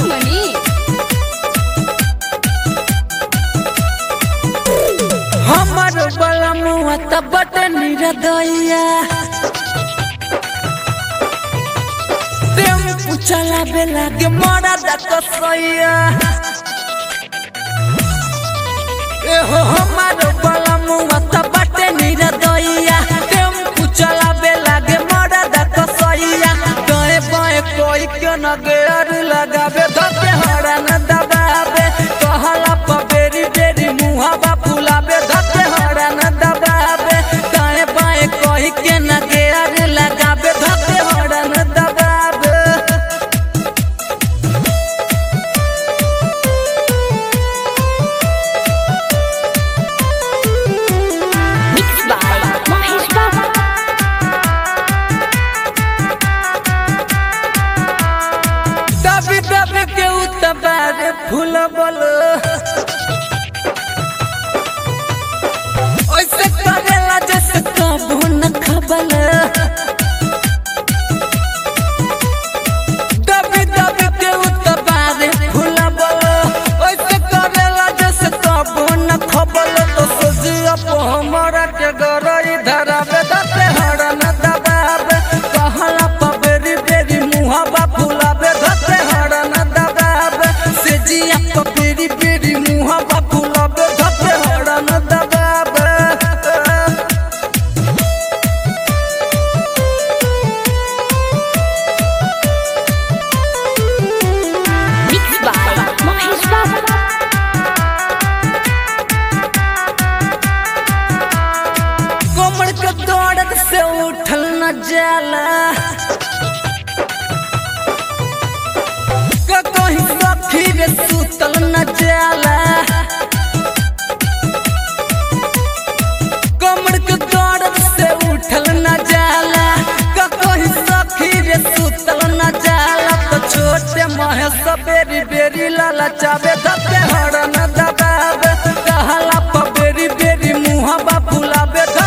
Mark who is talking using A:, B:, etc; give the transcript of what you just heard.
A: सीतामढ़ी
B: हमर बलमुआ त बट निरदैया टेम्पू चलावे लागे मरा द कसैया एहो हमर बलमुआ त बट निरदैया टेम्पू चलावे लागे मरा द कसैया गए बाए कोई के न गेर लगावे धके हरा न दबावे कहला प बेरी बेरी मुहावा फुलावे धके हरा न दबावे दाएं बाएं कही के न गेर लगावे धके हरा न दबावे
A: मिक्स बाय महेश बाबा
B: दबी दबी के उतबारे फूल बोल ऐसे करेला जैसे कबू न खबल दबी दबी के उतबारे फूल बोल ऐसे करेला जैसे कबू न खबल तो सोचिया पो हमरा के गरई धरावे दते हरा न दबावे कहला प बेरी बेरी मुहावा फुलावे धते हरा न दबावे से जिया प बेरी बेरी मुहावा फुलावे धते हरा न दबावे
A: मिक्स बाय महेश बाबा
B: कमर के दौड़त से उठल न जाला क कहीं सखी रे सुतल न जाला कमर के दौड़त से उठल न जाला क कहीं सखी रे सुतल न जाला तो छोटे महेश बेरी बेरी लाला चावे धके हर न दबावे कहला प बेरी बेरी मुहावा फुलावे